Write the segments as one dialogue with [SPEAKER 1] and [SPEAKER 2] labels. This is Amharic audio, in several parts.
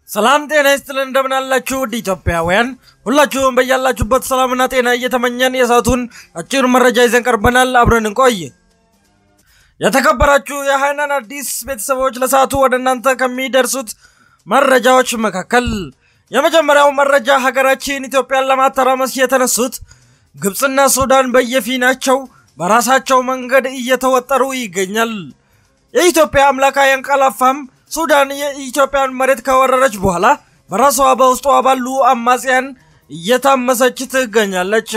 [SPEAKER 1] ሰላም ጤና ይስጥልን እንደምን አላችሁ ውድ ኢትዮጵያውያን ሁላችሁም በያላችሁበት ሰላምና ጤና እየተመኘን የሰዓቱን አጭር መረጃ ይዘን ቀርበናል። አብረን እንቆይ። የተከበራችሁ የሃይናን አዲስ ቤተሰቦች ለሰዓቱ ወደ እናንተ ከሚደርሱት መረጃዎች መካከል የመጀመሪያው መረጃ ሀገራችን ኢትዮጵያን ለማተራመስ የተነሱት ግብፅና ሱዳን በየፊናቸው በራሳቸው መንገድ እየተወጠሩ ይገኛል። የኢትዮጵያ አምላክ አያንቀላፋም። ሱዳን የኢትዮጵያን መሬት ከወረረች በኋላ በራሷ በውስጧ ባሉ አማጽያን እየታመሰች ትገኛለች።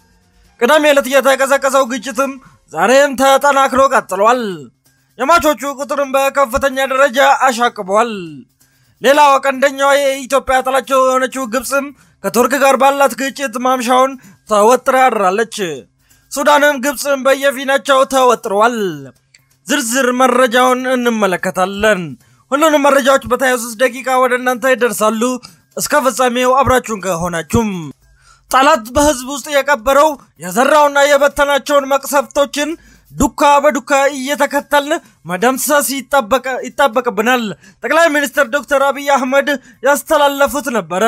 [SPEAKER 1] ቅዳሜ ዕለት የተቀሰቀሰው ግጭትም ዛሬም ተጠናክሮ ቀጥሏል። የሟቾቹ ቁጥርም በከፍተኛ ደረጃ አሻቅቧል። ሌላው ቀንደኛዋ የኢትዮጵያ ጠላቸው የሆነችው ግብፅም ከቱርክ ጋር ባላት ግጭት ማምሻውን ተወጥራ አድራለች። ሱዳንም ግብፅም በየፊናቸው ተወጥረዋል። ዝርዝር መረጃውን እንመለከታለን። ሁሉንም መረጃዎች በተያዙት ደቂቃ ወደ እናንተ ይደርሳሉ። እስከ ፍጻሜው አብራችሁን ከሆናችሁም ጠላት በህዝብ ውስጥ የቀበረው የዘራውና የበተናቸውን መቅሰፍቶችን ዱካ በዱካ እየተከተልን መደምሰስ ይጠበቅብናል። ጠቅላይ ሚኒስትር ዶክተር አብይ አህመድ ያስተላለፉት ነበረ።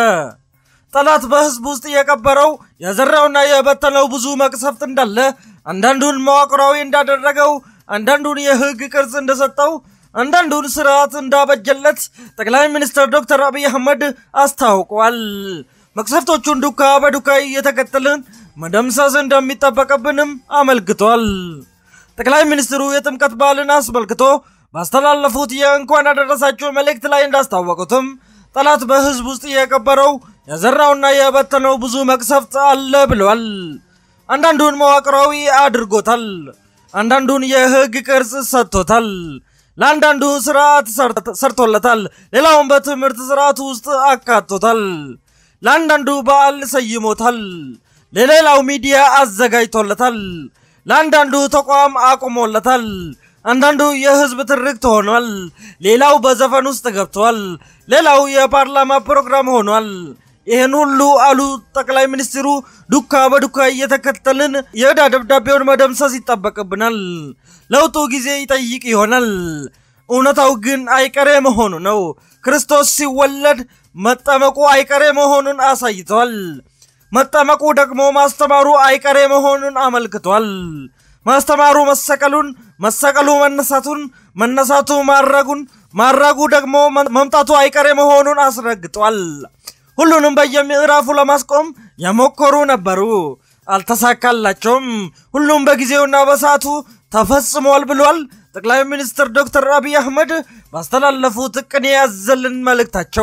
[SPEAKER 1] ጠላት በህዝብ ውስጥ የቀበረው የዘራውና የበተነው ብዙ መቅሰፍት እንዳለ፣ አንዳንዱን መዋቅራዊ እንዳደረገው፣ አንዳንዱን የህግ ቅርጽ እንደሰጠው አንዳንዱን ስርዓት እንዳበጀለት ጠቅላይ ሚኒስትር ዶክተር አብይ አህመድ አስታውቋል። መቅሰፍቶቹን ዱካ በዱካ እየተከተልን መደምሰስ እንደሚጠበቅብንም አመልክቷል። ጠቅላይ ሚኒስትሩ የጥምቀት በዓልን አስመልክቶ ባስተላለፉት የእንኳን አደረሳችሁ መልእክት ላይ እንዳስታወቁትም ጠላት በህዝብ ውስጥ የቀበረው የዘራውና የበተነው ብዙ መቅሰፍት አለ ብለዋል። አንዳንዱን መዋቅራዊ አድርጎታል። አንዳንዱን የህግ ቅርጽ ሰጥቶታል። ለአንዳንዱ ስርዓት ሰርቶለታል። ሌላውን በትምህርት ስርዓት ውስጥ አካቶታል። ለአንዳንዱ በዓል ሰይሞታል። ለሌላው ሚዲያ አዘጋጅቶለታል። ለአንዳንዱ ተቋም አቁሞለታል። አንዳንዱ የህዝብ ትርክት ሆኗል። ሌላው በዘፈን ውስጥ ገብቷል። ሌላው የፓርላማ ፕሮግራም ሆኗል። ይህን ሁሉ አሉ ጠቅላይ ሚኒስትሩ ዱካ በዱካ እየተከተልን የዕዳ ደብዳቤውን መደምሰስ ይጠበቅብናል። ለውጡ ጊዜ ይጠይቅ ይሆናል። እውነታው ግን አይቀሬ መሆኑ ነው። ክርስቶስ ሲወለድ መጠመቁ አይቀሬ መሆኑን አሳይቷል። መጠመቁ ደግሞ ማስተማሩ አይቀሬ መሆኑን አመልክቷል። ማስተማሩ መሰቀሉን፣ መሰቀሉ መነሳቱን፣ መነሳቱ ማረጉን፣ ማረጉ ደግሞ መምጣቱ አይቀሬ መሆኑን አስረግጧል። ሁሉንም በየምዕራፉ ለማስቆም የሞከሩ ነበሩ፣ አልተሳካላቸውም። ሁሉም በጊዜውና በሰዓቱ ተፈጽሟል ብሏል። ጠቅላይ ሚኒስትር ዶክተር አብይ አህመድ ባስተላለፉት ቅኔ ያዘልን መልእክታቸው።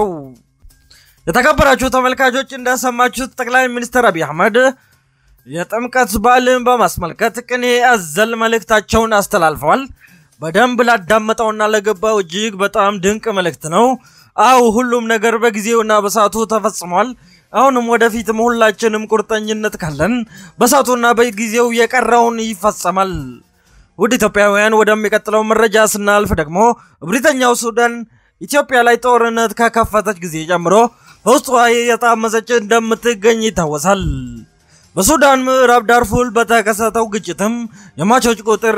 [SPEAKER 1] የተከበራችሁ ተመልካቾች እንደሰማችሁት ጠቅላይ ሚኒስትር አብይ አህመድ የጥምቀት በዓልን በማስመልከት ቅኔ ያዘል መልእክታቸውን አስተላልፈዋል። በደንብ ላዳመጠውና ለገባው እጅግ በጣም ድንቅ መልእክት ነው። አው ሁሉም ነገር በጊዜውና በሰዓቱ ተፈጽሟል። አሁንም ወደፊትም ሁላችንም ቁርጠኝነት ካለን በሰዓቱና በጊዜው የቀረውን ይፈጸማል። ውድ ኢትዮጵያውያን ወደሚቀጥለው መረጃ ስናልፍ ደግሞ እብሪተኛው ሱዳን ኢትዮጵያ ላይ ጦርነት ከከፈተች ጊዜ ጀምሮ በውስጧ የታመሰች እንደምትገኝ ይታወሳል። በሱዳን ምዕራብ ዳርፉር በተከሰተው ግጭትም የሟቾች ቁጥር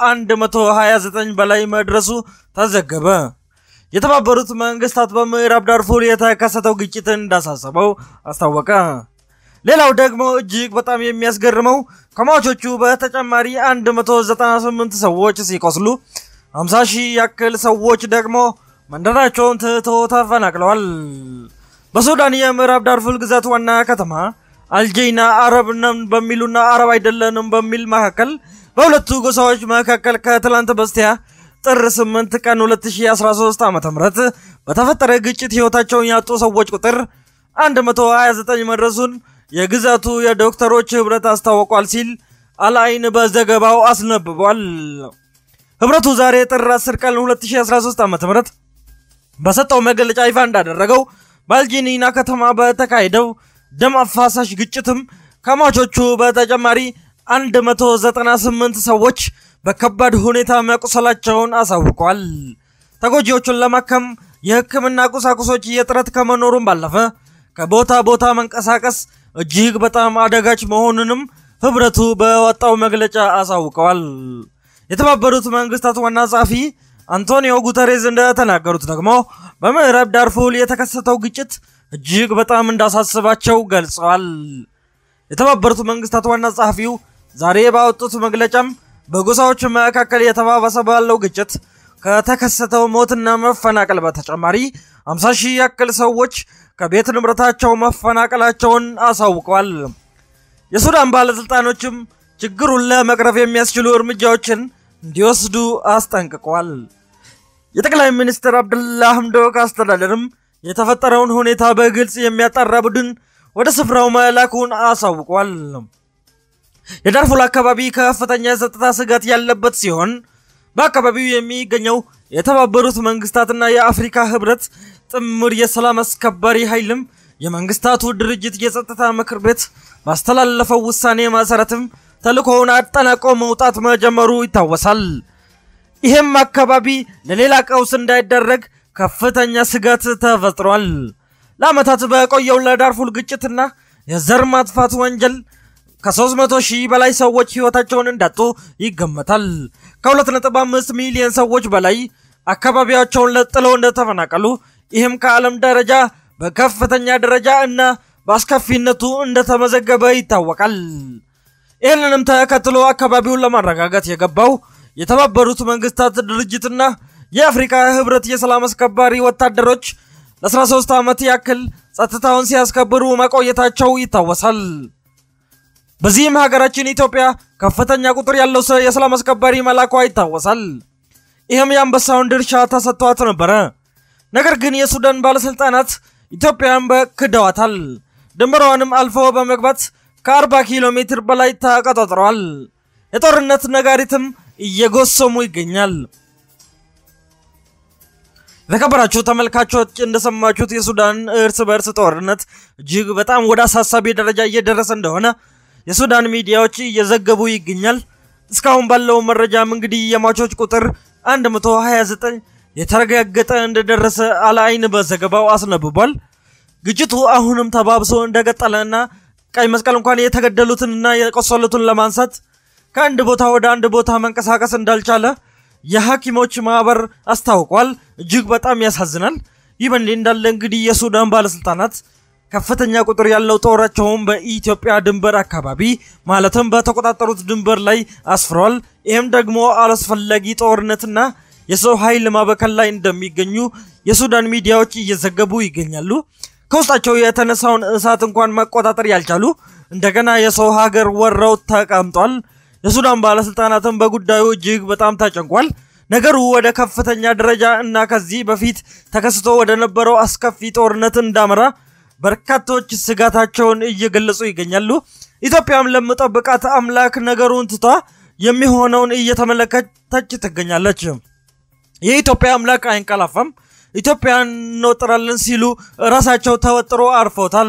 [SPEAKER 1] ከ129 በላይ መድረሱ ተዘገበ። የተባበሩት መንግስታት በምዕራብ ዳርፉር የተከሰተው ግጭት እንዳሳሰበው አስታወቀ። ሌላው ደግሞ እጅግ በጣም የሚያስገርመው ከሟቾቹ በተጨማሪ 198 ሰዎች ሲቆስሉ 50 ሺህ ያክል ሰዎች ደግሞ መንደራቸውን ትቶ ተፈናቅለዋል። በሱዳን የምዕራብ ዳርፉር ግዛት ዋና ከተማ አልጄና አረብ ነን በሚሉና አረብ አይደለንም በሚል መካከል በሁለቱ ጎሳዎች መካከል ከትላንት በስቲያ ጥር 8 ቀን 2013 ዓ.ም በተፈጠረ ግጭት ህይወታቸውን ያጡ ሰዎች ቁጥር 129 መድረሱን የግዛቱ የዶክተሮች ህብረት አስታውቋል ሲል አልአይን በዘገባው አስነብቧል። ህብረቱ ዛሬ ጥር 10 ቀን 2013 ዓ.ም በሰጠው መግለጫ ይፋ እንዳደረገው በአልጂኒና ከተማ በተካሄደው ደም አፋሳሽ ግጭትም ከሟቾቹ በተጨማሪ 198 ሰዎች በከባድ ሁኔታ መቁሰላቸውን አሳውቋል። ተጎጂዎቹን ለማከም የህክምና ቁሳቁሶች እጥረት ከመኖሩም ባለፈ ከቦታ ቦታ መንቀሳቀስ እጅግ በጣም አደጋች መሆኑንም ህብረቱ በወጣው መግለጫ አሳውቀዋል። የተባበሩት መንግስታት ዋና ጸሐፊ አንቶኒዮ ጉተሬዝ እንደተናገሩት ደግሞ በምዕራብ ዳርፉር የተከሰተው ግጭት እጅግ በጣም እንዳሳስባቸው ገልጸዋል። የተባበሩት መንግስታት ዋና ጸሐፊው ዛሬ ባወጡት መግለጫም በጎሳዎች መካከል የተባባሰ ባለው ግጭት ከተከሰተው ሞትና መፈናቀል በተጨማሪ 50 ሺህ ያክል ሰዎች ከቤት ንብረታቸው መፈናቀላቸውን አሳውቀዋል። የሱዳን ባለሥልጣኖችም ችግሩን ለመቅረፍ የሚያስችሉ እርምጃዎችን እንዲወስዱ አስጠንቅቀዋል። የጠቅላይ ሚኒስትር አብደላ ሐምዶክ አስተዳደርም የተፈጠረውን ሁኔታ በግልጽ የሚያጣራ ቡድን ወደ ስፍራው መላኩን አሳውቋል። የዳርፉር አካባቢ ከፍተኛ የጸጥታ ስጋት ያለበት ሲሆን በአካባቢው የሚገኘው የተባበሩት መንግስታትና የአፍሪካ ህብረት ጥምር የሰላም አስከባሪ ኃይልም የመንግስታቱ ድርጅት የጸጥታ ምክር ቤት ባስተላለፈው ውሳኔ መሰረትም ተልእኮውን አጠናቆ መውጣት መጀመሩ ይታወሳል። ይህም አካባቢ ለሌላ ቀውስ እንዳይደረግ ከፍተኛ ስጋት ተፈጥሯል። ለዓመታት በቆየው ለዳርፉር ግጭትና የዘር ማጥፋት ወንጀል ከ300 ሺህ በላይ ሰዎች ህይወታቸውን እንዳጡ ይገመታል። ከ2.5 ሚሊዮን ሰዎች በላይ አካባቢያቸውን ለጥለው እንደተፈናቀሉ ይህም ከዓለም ደረጃ በከፍተኛ ደረጃ እና በአስከፊነቱ እንደተመዘገበ ይታወቃል። ይህንንም ተከትሎ አካባቢውን ለማረጋጋት የገባው የተባበሩት መንግስታት ድርጅትና የአፍሪካ ህብረት የሰላም አስከባሪ ወታደሮች ለ13 ዓመት ያክል ጸጥታውን ሲያስከብሩ መቆየታቸው ይታወሳል። በዚህም ሀገራችን ኢትዮጵያ ከፍተኛ ቁጥር ያለው የሰላም አስከባሪ መላኳ ይታወሳል። ይህም የአንበሳውን ድርሻ ተሰጥቷት ነበረ። ነገር ግን የሱዳን ባለሥልጣናት ኢትዮጵያን በክደዋታል። ድንበሯንም አልፎ በመግባት ከ40 ኪሎ ሜትር በላይ ተቆጣጥረዋል። የጦርነት ነጋሪትም እየጎሰሙ ይገኛል። የተከበራችሁ ተመልካቾች እንደሰማችሁት የሱዳን እርስ በእርስ ጦርነት እጅግ በጣም ወደ አሳሳቢ ደረጃ እየደረሰ እንደሆነ የሱዳን ሚዲያዎች እየዘገቡ ይገኛል። እስካሁን ባለው መረጃም እንግዲህ የሟቾች ቁጥር 129 የተረጋገጠ እንደደረሰ አልአይን በዘገባው አስነብቧል። ግጭቱ አሁንም ተባብሶ እንደቀጠለና ቀይ መስቀል እንኳን የተገደሉትንና የቆሰሉትን ለማንሳት ከአንድ ቦታ ወደ አንድ ቦታ መንቀሳቀስ እንዳልቻለ የሐኪሞች ማህበር አስታውቋል። እጅግ በጣም ያሳዝናል። ይህ በእንዲህ እንዳለ እንግዲህ የሱዳን ባለስልጣናት ከፍተኛ ቁጥር ያለው ጦራቸውን በኢትዮጵያ ድንበር አካባቢ ማለትም በተቆጣጠሩት ድንበር ላይ አስፍረዋል። ይህም ደግሞ አላስፈላጊ ጦርነትና የሰው ኃይል ማበከል ላይ እንደሚገኙ የሱዳን ሚዲያዎች እየዘገቡ ይገኛሉ። ከውስጣቸው የተነሳውን እሳት እንኳን መቆጣጠር ያልቻሉ እንደገና የሰው ሀገር ወረው ተቀምጧል። የሱዳን ባለስልጣናትም በጉዳዩ እጅግ በጣም ተጨንቋል። ነገሩ ወደ ከፍተኛ ደረጃ እና ከዚህ በፊት ተከስቶ ወደ ነበረው አስከፊ ጦርነት እንዳመራ በርካቶች ስጋታቸውን እየገለጹ ይገኛሉ። ኢትዮጵያም ለምጠብቃት አምላክ ነገሩን ትቷ የሚሆነውን እየተመለከተች ትገኛለች። የኢትዮጵያ አምላክ አይንቀላፋም፣ ኢትዮጵያን እንወጥራለን ሲሉ ራሳቸው ተወጥሮ አርፎታል።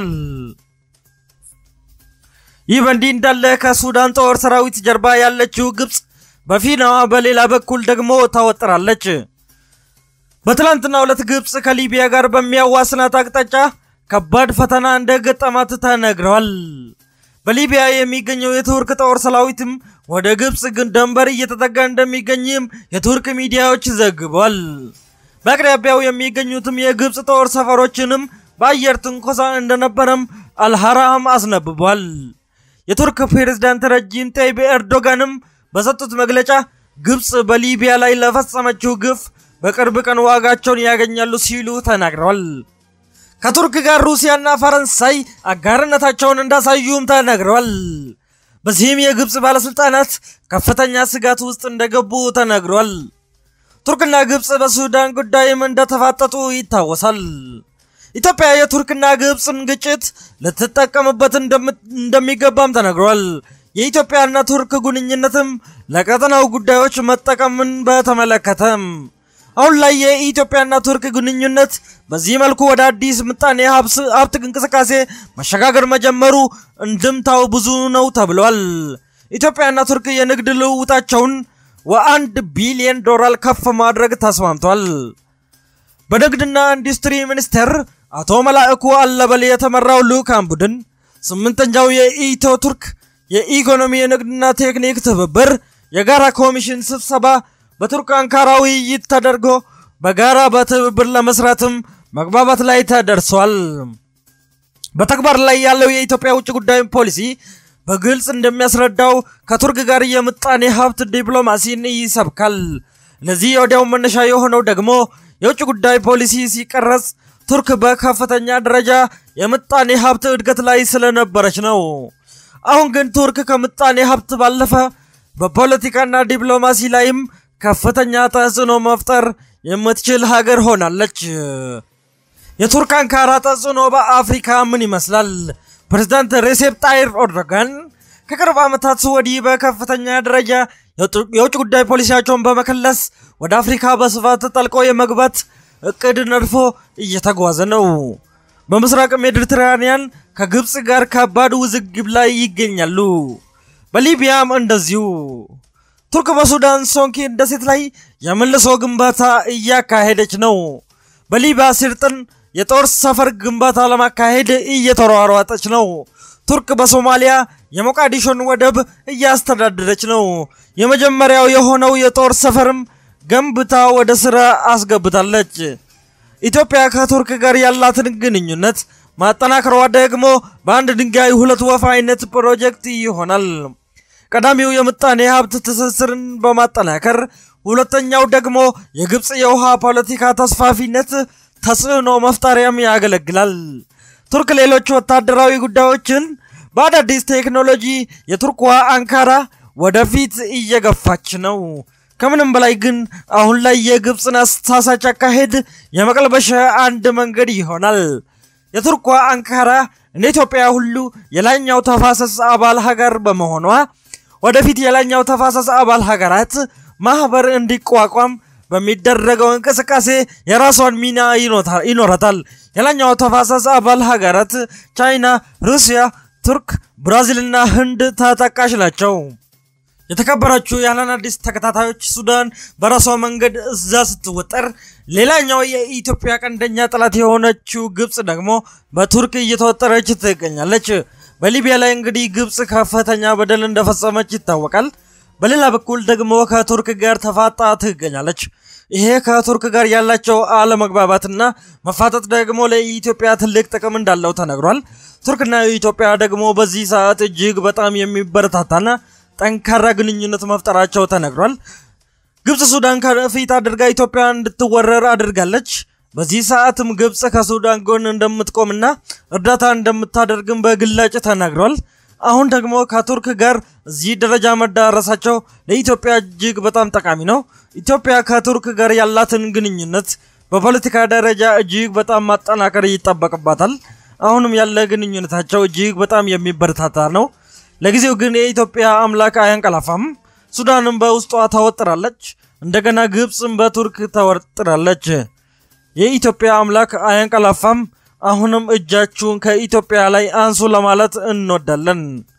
[SPEAKER 1] ይህ በእንዲህ እንዳለ ከሱዳን ጦር ሰራዊት ጀርባ ያለችው ግብፅ በፊናዋ በሌላ በኩል ደግሞ ታወጥራለች። በትላንትና ሁለት ግብፅ ከሊቢያ ጋር በሚያዋስናት አቅጣጫ ከባድ ፈተና እንደ ገጠማት ተነግረዋል። በሊቢያ የሚገኘው የቱርክ ጦር ሰራዊትም ወደ ግብፅ ግን ድንበር እየተጠጋ እንደሚገኝም የቱርክ ሚዲያዎች ዘግበዋል። በአቅራቢያው የሚገኙትም የግብፅ ጦር ሰፈሮችንም በአየር ትንኮሳ እንደነበረም አልሐራም አስነብቧል። የቱርክ ፕሬዝዳንት ረጂብ ጠይብ ኤርዶጋንም በሰጡት መግለጫ ግብፅ በሊቢያ ላይ ለፈጸመችው ግፍ በቅርብ ቀን ዋጋቸውን ያገኛሉ ሲሉ ተናግረዋል። ከቱርክ ጋር ሩሲያና ፈረንሳይ አጋርነታቸውን እንዳሳዩም ተነግረዋል። በዚህም የግብፅ ባለስልጣናት ከፍተኛ ስጋት ውስጥ እንደገቡ ተነግሯል። ቱርክና ግብፅ በሱዳን ጉዳይም እንደተፋጠጡ ይታወሳል። ኢትዮጵያ የቱርክና ግብፅን ግጭት ልትጠቀምበት እንደሚገባም ተነግሯል። የኢትዮጵያና ቱርክ ግንኙነትም ለቀጠናው ጉዳዮች መጠቀምን በተመለከተም አሁን ላይ የኢትዮጵያና ቱርክ ግንኙነት በዚህ መልኩ ወደ አዲስ ምጣኔ ሀብት እንቅስቃሴ መሸጋገር መጀመሩ እንድምታው ብዙ ነው ተብሏል። ኢትዮጵያና ቱርክ የንግድ ልውውጣቸውን ወአንድ ቢሊዮን ዶላር ከፍ ማድረግ ተስማምቷል። በንግድና ኢንዱስትሪ ሚኒስቴር አቶ መላእኩ አለበል የተመራው ልዑካን ቡድን ስምንተኛው የኢትዮ ቱርክ የኢኮኖሚ የንግድና ቴክኒክ ትብብር የጋራ ኮሚሽን ስብሰባ በቱርክ አንካራ ውይይት ተደርጎ በጋራ በትብብር ለመስራትም መግባባት ላይ ተደርሷል። በተግባር ላይ ያለው የኢትዮጵያ ውጭ ጉዳይ ፖሊሲ በግልጽ እንደሚያስረዳው ከቱርክ ጋር የምጣኔ ሀብት ዲፕሎማሲን ይሰብካል። ለዚህ ወዲያው መነሻ የሆነው ደግሞ የውጭ ጉዳይ ፖሊሲ ሲቀረጽ ቱርክ በከፍተኛ ደረጃ የምጣኔ ሀብት እድገት ላይ ስለነበረች ነው። አሁን ግን ቱርክ ከምጣኔ ሀብት ባለፈ በፖለቲካና ዲፕሎማሲ ላይም ከፍተኛ ተጽዕኖ መፍጠር የምትችል ሀገር ሆናለች። የቱርክ አንካራ ተጽዕኖ በአፍሪካ ምን ይመስላል? ፕሬዝዳንት ሬሴፕ ጣይር ኤርዶጋን ከቅርብ ዓመታት ወዲህ በከፍተኛ ደረጃ የውጭ ጉዳይ ፖሊሲያቸውን በመከለስ ወደ አፍሪካ በስፋት ጠልቆ የመግባት እቅድ ነድፎ እየተጓዘ ነው። በምስራቅ ሜዲትራኒያን ከግብፅ ጋር ከባድ ውዝግብ ላይ ይገኛሉ። በሊቢያም እንደዚሁ። ቱርክ በሱዳን ሶንኪ ደሴት ላይ የመልሶ ግንባታ እያካሄደች ነው። በሊቢያ ስርጥን የጦር ሰፈር ግንባታ ለማካሄድ እየተሯሯጠች ነው። ቱርክ በሶማሊያ የሞቃዲሾን ወደብ እያስተዳደረች ነው። የመጀመሪያው የሆነው የጦር ሰፈርም ገንብታ ወደ ስራ አስገብታለች። ኢትዮጵያ ከቱርክ ጋር ያላትን ግንኙነት ማጠናከሯ ደግሞ በአንድ ድንጋይ ሁለት ወፍ አይነት ፕሮጀክት ይሆናል። ቀዳሚው የምጣኔ ሀብት ትስስርን በማጠናከር ሁለተኛው ደግሞ የግብፅ የውሃ ፖለቲካ ተስፋፊነት ተጽዕኖ መፍጠሪያም ያገለግላል። ቱርክ ሌሎች ወታደራዊ ጉዳዮችን በአዳዲስ ቴክኖሎጂ የቱርክዋ አንካራ ወደፊት እየገፋች ነው። ከምንም በላይ ግን አሁን ላይ የግብፅን አሳሳች አካሄድ የመቀልበሻ አንድ መንገድ ይሆናል። የቱርኳ አንካራ እንደ ኢትዮጵያ ሁሉ የላይኛው ተፋሰስ አባል ሀገር በመሆኗ ወደፊት የላይኛው ተፋሰስ አባል ሀገራት ማህበር እንዲቋቋም በሚደረገው እንቅስቃሴ የራሷን ሚና ይኖራታል። የላይኛው ተፋሰስ አባል ሀገራት ቻይና፣ ሩሲያ፣ ቱርክ፣ ብራዚልና ህንድ ተጠቃሽ ናቸው። የተከበራችሁ የአህለን አዲስ ተከታታዮች ሱዳን በራሷ መንገድ እዛ ስትወጠር፣ ሌላኛው የኢትዮጵያ ቀንደኛ ጠላት የሆነችው ግብፅ ደግሞ በቱርክ እየተወጠረች ትገኛለች። በሊቢያ ላይ እንግዲህ ግብፅ ከፍተኛ በደል እንደፈጸመች ይታወቃል። በሌላ በኩል ደግሞ ከቱርክ ጋር ተፋጣ ትገኛለች። ይሄ ከቱርክ ጋር ያላቸው አለመግባባትና መፋጠጥ ደግሞ ለኢትዮጵያ ትልቅ ጥቅም እንዳለው ተነግሯል። ቱርክና ኢትዮጵያ ደግሞ በዚህ ሰዓት እጅግ በጣም የሚበረታታና ጠንካራ ግንኙነት መፍጠራቸው ተነግሯል። ግብፅ ሱዳን ከፊት አድርጋ ኢትዮጵያ እንድትወረር አድርጋለች። በዚህ ሰዓትም ግብፅ ከሱዳን ጎን እንደምትቆምና እርዳታ እንደምታደርግም በግላጭ ተናግሯል። አሁን ደግሞ ከቱርክ ጋር እዚህ ደረጃ መዳረሳቸው ለኢትዮጵያ እጅግ በጣም ጠቃሚ ነው። ኢትዮጵያ ከቱርክ ጋር ያላትን ግንኙነት በፖለቲካ ደረጃ እጅግ በጣም ማጠናከር ይጠበቅባታል። አሁንም ያለ ግንኙነታቸው እጅግ በጣም የሚበረታታ ነው። ለጊዜው ግን የኢትዮጵያ አምላክ አያንቀላፋም። ሱዳንም በውስጧ ተወጥራለች። እንደገና ግብፅም በቱርክ ተወጥራለች። የኢትዮጵያ አምላክ አያንቀላፋም። አሁንም እጃችሁን ከኢትዮጵያ ላይ አንሱ ለማለት እንወዳለን።